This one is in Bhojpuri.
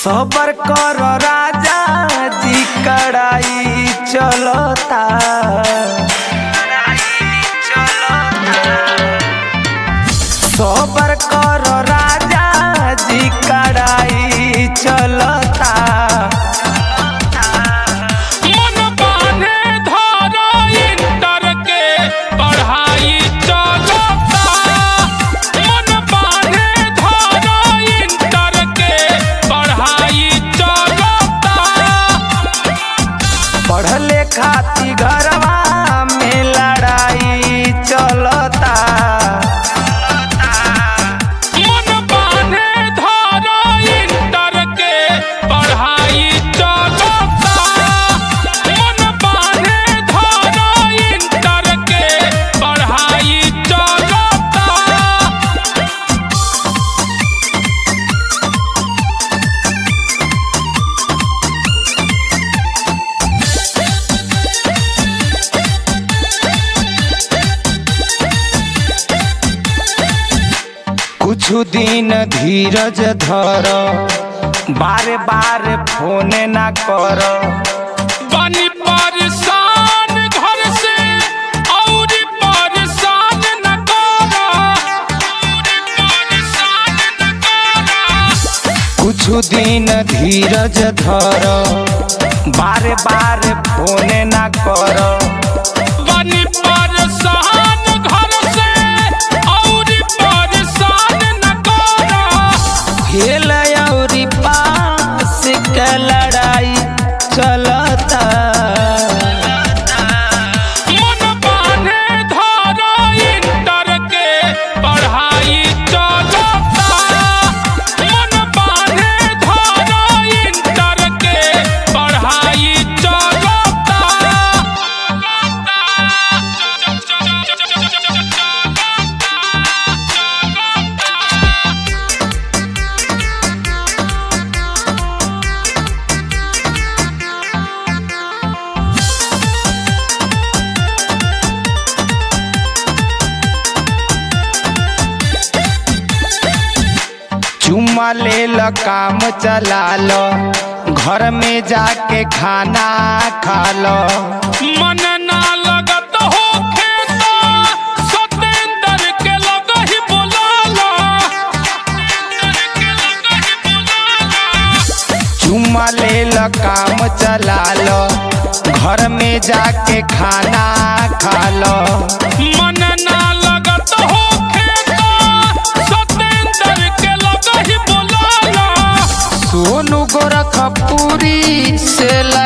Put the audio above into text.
सबर कर राजा जी कड़ाई चलता सबर कर राजा जी कड़ाई चलता मन बांधे धारा इंटर के पढ़ाई चलता मन बांधे धारा इंटर के पढ़ाई चलता पढ़ले खाती घरवा में लड़ाई चलता मन बांधे धारा इंटर के पढ़ाई चलता मन बांधे धारा इंटर के पढ़ाई चलता कुछ दिन धीरज धर बारे बारे फोन ना कर बनी परेशान घर से और परेशान न करा और परेशान न करा कुछ दिन धीरज धर बारे बारे फोन ना कर बनी परेशान घर से और परेशान न करा खेल और पास के लड़ाई चलता मन बांधे धारा इंटर के पढ़ाई चलता मन बांधे धारा इंटर के पढ़ाई चलता चुम्मा ले ल काम चला लो घर में जाके खाना खा लो मन ना लगत हो खेता सतेंद्र के लग ही बुलाला सतेंद्र के लग ही बुलाला चुम्मा ले ल काम चला लो घर में जाके खाना खा लो मन ना लगत हो खेता सतेंद्र के लग ही बुलाला सोनू गोरखपुरी से